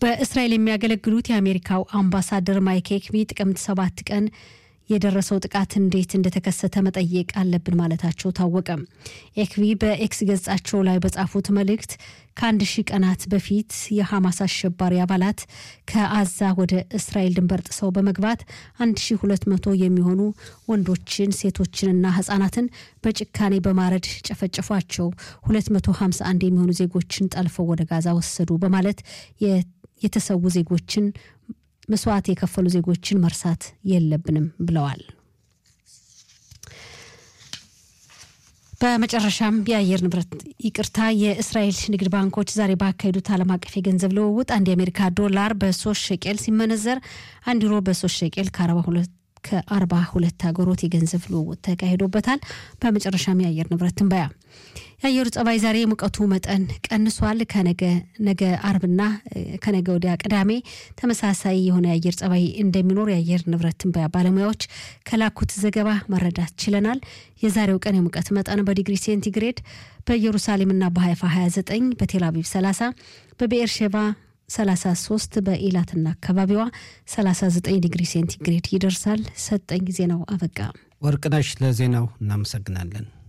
በእስራኤል የሚያገለግሉት የአሜሪካው አምባሳደር ማይክ ሄክቢ ጥቅምት ሰባት ቀን የደረሰው ጥቃት እንዴት እንደተከሰተ መጠየቅ አለብን ማለታቸው ታወቀ። ኤክቢ በኤክስ ገጻቸው ላይ በጻፉት መልእክት ከአንድ ሺህ ቀናት በፊት የሐማስ አሸባሪ አባላት ከአዛ ወደ እስራኤል ድንበር ጥሰው በመግባት 1200 የሚሆኑ ወንዶችን ሴቶችንና ህጻናትን በጭካኔ በማረድ ጨፈጨፏቸው፣ 251 የሚሆኑ ዜጎችን ጠልፈው ወደ ጋዛ ወሰዱ በማለት የተሰዉ ዜጎችን መስዋዕት የከፈሉ ዜጎችን መርሳት የለብንም ብለዋል። በመጨረሻም የአየር ንብረት ይቅርታ፣ የእስራኤል ንግድ ባንኮች ዛሬ ባካሄዱት ዓለም አቀፍ የገንዘብ ልውውጥ አንድ የአሜሪካ ዶላር በሶስት ሸቄል ሲመነዘር አንድ ዩሮ በሶስት ሸቄል ከአርባ ሁለት ከአርባ ሁለት ሀገሮት የገንዘብ ልውውጥ ተካሂዶበታል። በመጨረሻም የአየር ንብረት ትንበያ የአየሩ ጸባይ ዛሬ የሙቀቱ መጠን ቀንሷል። ከነገ ነገ አርብና ከነገ ወዲያ ቅዳሜ ተመሳሳይ የሆነ የአየር ጸባይ እንደሚኖር የአየር ንብረት ትንበያ ባለሙያዎች ከላኩት ዘገባ መረዳት ችለናል። የዛሬው ቀን የሙቀት መጠን በዲግሪ ሴንቲግሬድ በኢየሩሳሌምና በሀይፋ 29፣ በቴል አቪቭ 30፣ በብኤርሼባ 33 በኢላትና አካባቢዋ 39 ዲግሪ ሴንቲግሬድ ይደርሳል። ሰጠኝ ዜናው አበቃ። ወርቅነሽ ለዜናው እናመሰግናለን።